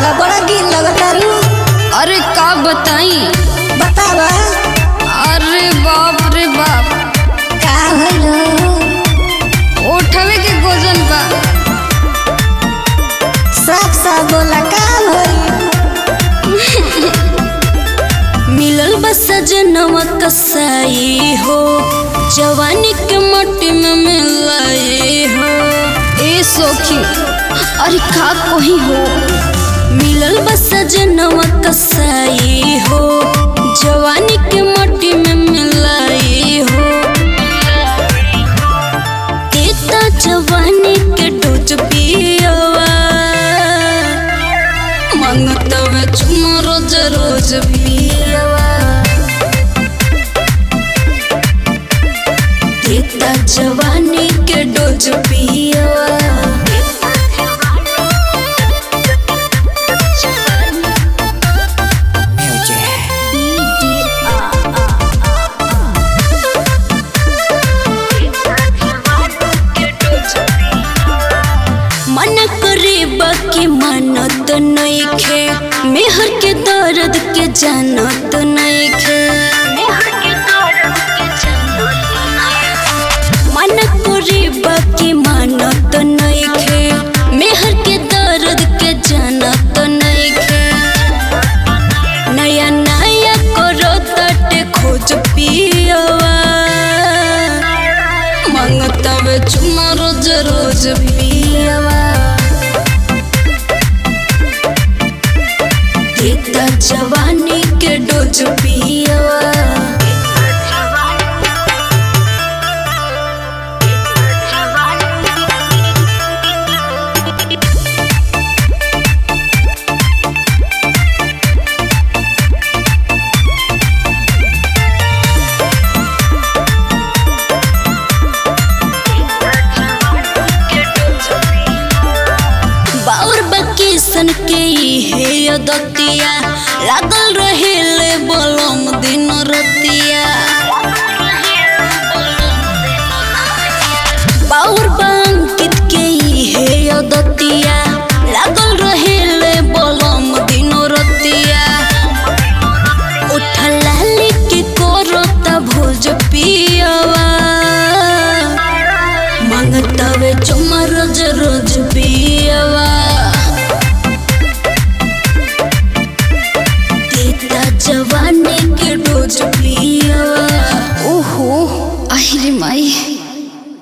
बा बड़ा गिल लगतारू अरे का बताई बतावा अरे बाप रे बाप का भइल उठवे के गोजन बा साफ साफ बोला का भइल मिलल बस सजनवा कसाई हो जवानी के मट्टी में मिलाए हो ए सोखी अरे का कोही हो मिलल बस सजनवा कसाई हो जवानी के मट्टी में मिलाए हो देता जवानी के डोज पियवा मंगतवे चुमा रोज रोज पियवा देता जवानी के डोज पियवा मन करे बाकी मानत नइखे मेहर के दर्द के जानत नइखे मन करे बाकी मानत नइखे मेहर के दर्द के जानत नइखे नया नया करो तटे खोज पियवा मंगतवे चुमा रोज रोज पियवा देता जवानी के डोज पियवा बाउर बकीसन के हे अदतिया लागल रहेले बलम दिन रतिया बाउर बंकित के हे अदतिया लागल रहेले बलम दिन रतिया उठला के कोरता भोज पियवा मंगतवे चुमा रोज रोज पियवा